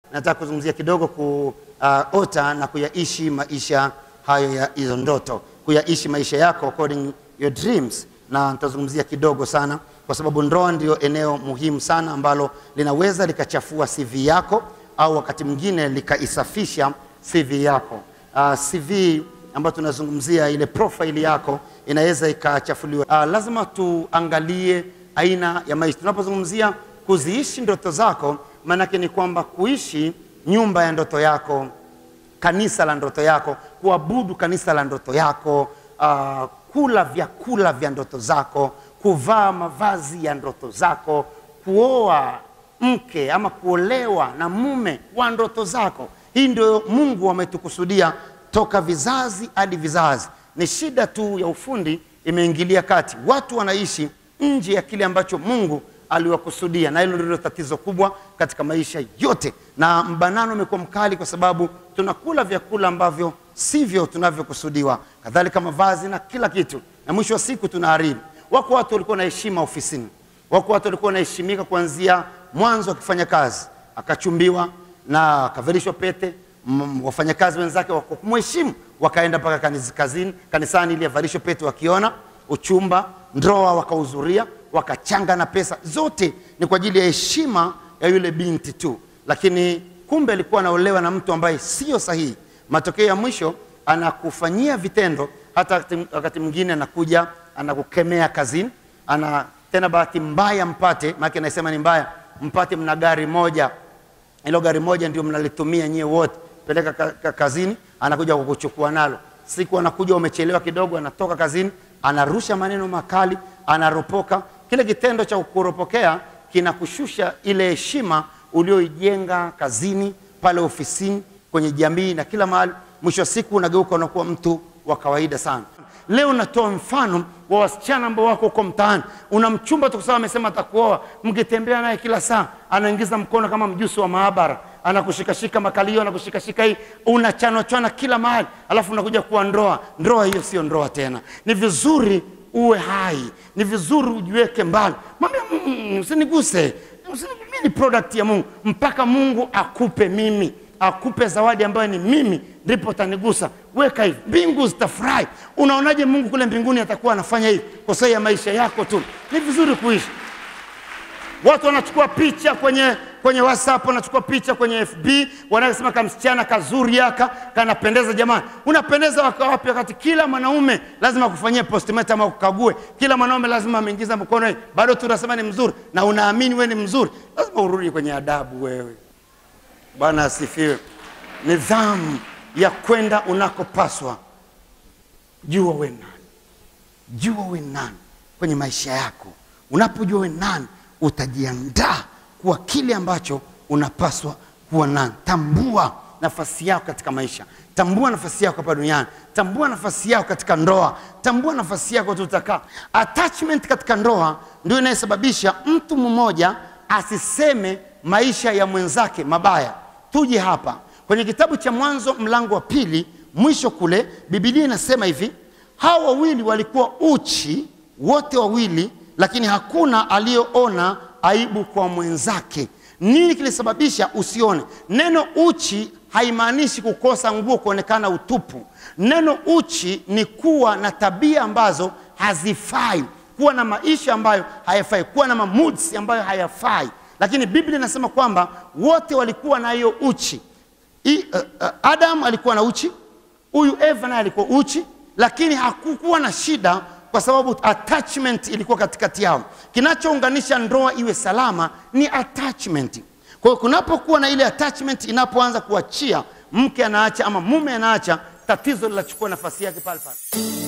nataka kuzungumzia kidogo kuota na kuyaishi maisha hayo ya hizo ndoto, kuyaishi maisha yako according your dreams, na nitazungumzia kidogo sana, kwa sababu ndoa ndio eneo muhimu sana ambalo linaweza likachafua CV yako au wakati mwingine likaisafisha CV yako. Uh, CV ambayo tunazungumzia ile profile yako inaweza ikachafuliwa. Uh, lazima tuangalie aina ya maisha tunapozungumzia kuziishi ndoto zako, maanake ni kwamba kuishi nyumba ya ndoto yako, kanisa la ndoto yako, kuabudu kanisa la ndoto yako, uh, kula vyakula vya ndoto zako, kuvaa mavazi ya ndoto zako, kuoa mke ama kuolewa na mume wa ndoto zako. Hii ndio Mungu ametukusudia toka vizazi hadi vizazi. Ni shida tu ya ufundi imeingilia kati, watu wanaishi nje ya kile ambacho Mungu aliwakusudia, na hilo ndilo tatizo kubwa katika maisha yote, na mbanano umekuwa mkali kwa sababu tunakula vyakula ambavyo sivyo tunavyokusudiwa, kadhalika mavazi na kila kitu, na mwisho wa siku tunaharibu. Wako watu walikuwa na heshima ofisini, wako watu walikuwa wanaheshimika kuanzia mwanzo akifanya kazi, akachumbiwa na akavalishwa pete m- wafanyakazi wenzake wako kumheshimu, wakaenda mpaka kanis- kazini, kanisani ili avalishwe pete, wakiona uchumba, ndoa wakahudhuria, wakachanga na pesa zote, ni kwa ajili ya heshima ya yule binti tu, lakini kumbe alikuwa anaolewa na mtu ambaye sio sahihi. Matokeo ya mwisho anakufanyia vitendo, hata wakati- wakati mwingine anakuja anakukemea kazini, ana tena bahati mbaya mpate, maana anasema ni mbaya, mpate mna gari moja hilo gari moja ndio mnalitumia nyie wote, peleka ka, ka, kazini, anakuja kukuchukua nalo. Siku anakuja umechelewa kidogo, anatoka kazini, anarusha maneno makali, anaropoka. Kile kitendo cha kukuropokea kinakushusha ile heshima ulioijenga kazini, pale ofisini, kwenye jamii na kila mahali. Mwisho wa siku unageuka unakuwa mtu wa kawaida sana. Leo natoa mfano wa wasichana ambao wako huko mtaani. Una mchumba tu kwa sababu amesema atakuoa, mkitembea naye kila saa anaingiza mkono kama mjusi wa maabara, anakushikashika makalio, anakushikashika hii, unachanwa chwana kila mahali, alafu unakuja kuwa ndoa. Ndoa hiyo sio ndoa tena. Ni vizuri uwe hai, ni vizuri ujiweke mbali. Mwambie "Mm, usiniguse, usini- mimi ni product ya Mungu, mpaka Mungu akupe mimi akupe zawadi ambayo ni mimi, ndipo utanigusa. Weka hivi, mbingu zitafurahi. Unaonaje Mungu kule mbinguni atakuwa anafanya hivi kwa sababu ya maisha yako tu? Ni vizuri kuishi. Watu wanachukua picha kwenye kwenye WhatsApp, wanachukua picha kwenye FB, wanasema kamsichana kazuri yaka kanapendeza. Jamani, unapendeza waka wapi? Wakati kila mwanaume lazima akufanyie postmortem au kukague, kila mwanaume lazima ameingiza mkono, hivi. bado tu unasema ni mzuri na unaamini wewe ni mzuri, lazima urudi kwenye adabu wewe. Bwana asifiwe. Nidhamu ya kwenda unakopaswa. Jua we nani, jua we nani kwenye maisha yako. Unapojua we nani, utajiandaa kuwa kile ambacho unapaswa kuwa nani. Tambua nafasi yako katika maisha, tambua nafasi yako hapa duniani, tambua nafasi yako katika ndoa, tambua nafasi yako tutakaa. Attachment katika ndoa ndio inayosababisha mtu mmoja asiseme maisha ya mwenzake mabaya. Tuje hapa kwenye kitabu cha Mwanzo mlango wa pili mwisho kule, Biblia inasema hivi, hao wawili walikuwa uchi wote wawili, lakini hakuna aliyoona aibu kwa mwenzake. Nini kilisababisha usione? Neno uchi haimaanishi kukosa nguo, kuonekana utupu. Neno uchi ni kuwa na tabia ambazo hazifai, kuwa na maisha ambayo hayafai, kuwa na mamuds ambayo hayafai. Lakini Biblia inasema kwamba wote walikuwa na hiyo uchi. I, uh, uh, Adam alikuwa na uchi, huyu Eva naye alikuwa uchi, lakini hakukuwa na shida kwa sababu attachment ilikuwa katikati yao. Kinachounganisha ndoa iwe salama ni attachment. Kwa hiyo kunapokuwa na ile attachment inapoanza kuachia, mke anaacha ama mume anaacha, tatizo linachukua nafasi yake pale pale.